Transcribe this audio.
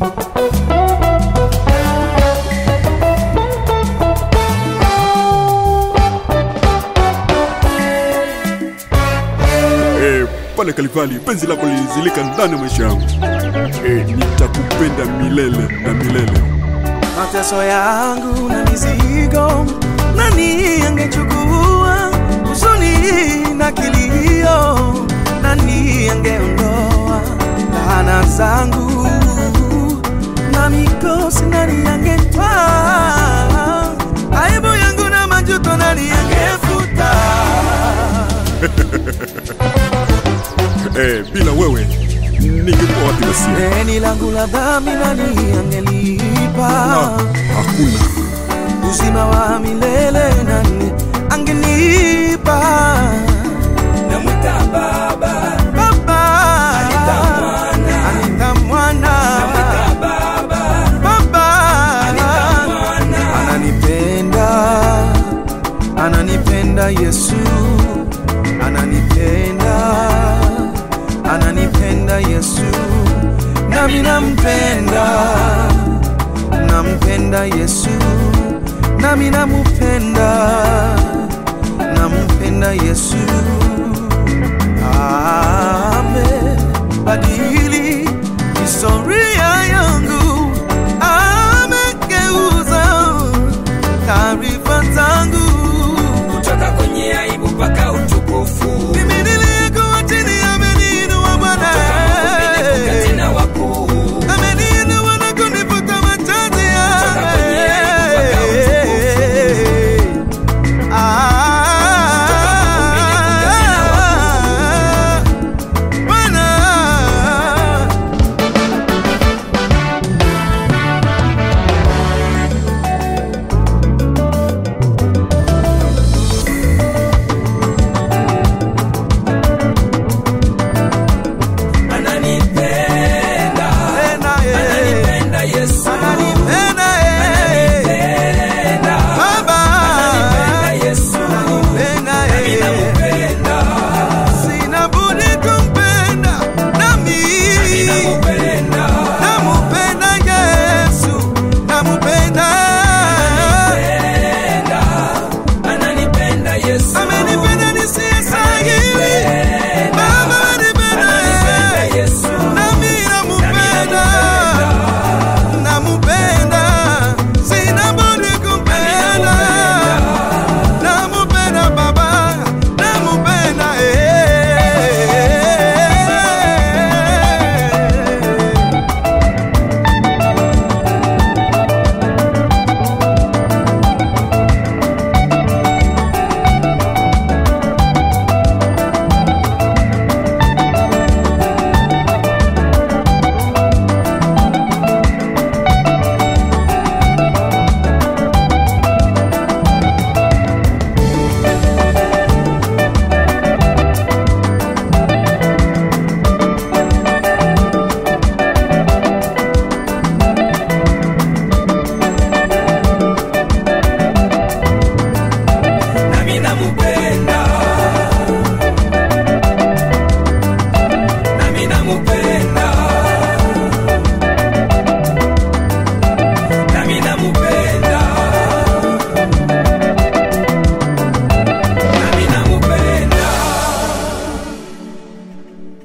Eh, pale Kalivali penzi lako lilizilika ndani ya maisha yangu. Eh, nitakupenda milele na milele. mateso yangu na mizigo, nani angechukua huzuni na kilio? Nani angeondoa laana zangu na mikosi? Nani angetwaa aibu yangu na majuto? Nani angefuta? Eh, bila wewe ningekuwa wapi basi? Deni langu la dhambi nani angelipa? Ah, hakuna. uzima wa milele nani angenipa? Namwita Baba, Baba Anita Mwana. Anita Mwana namwita Baba, Baba Mwana. ananipenda ananipenda Yesu ananipenda ananipenda Yesu nami nampenda nampenda Yesu nami namupenda nampenda Yesu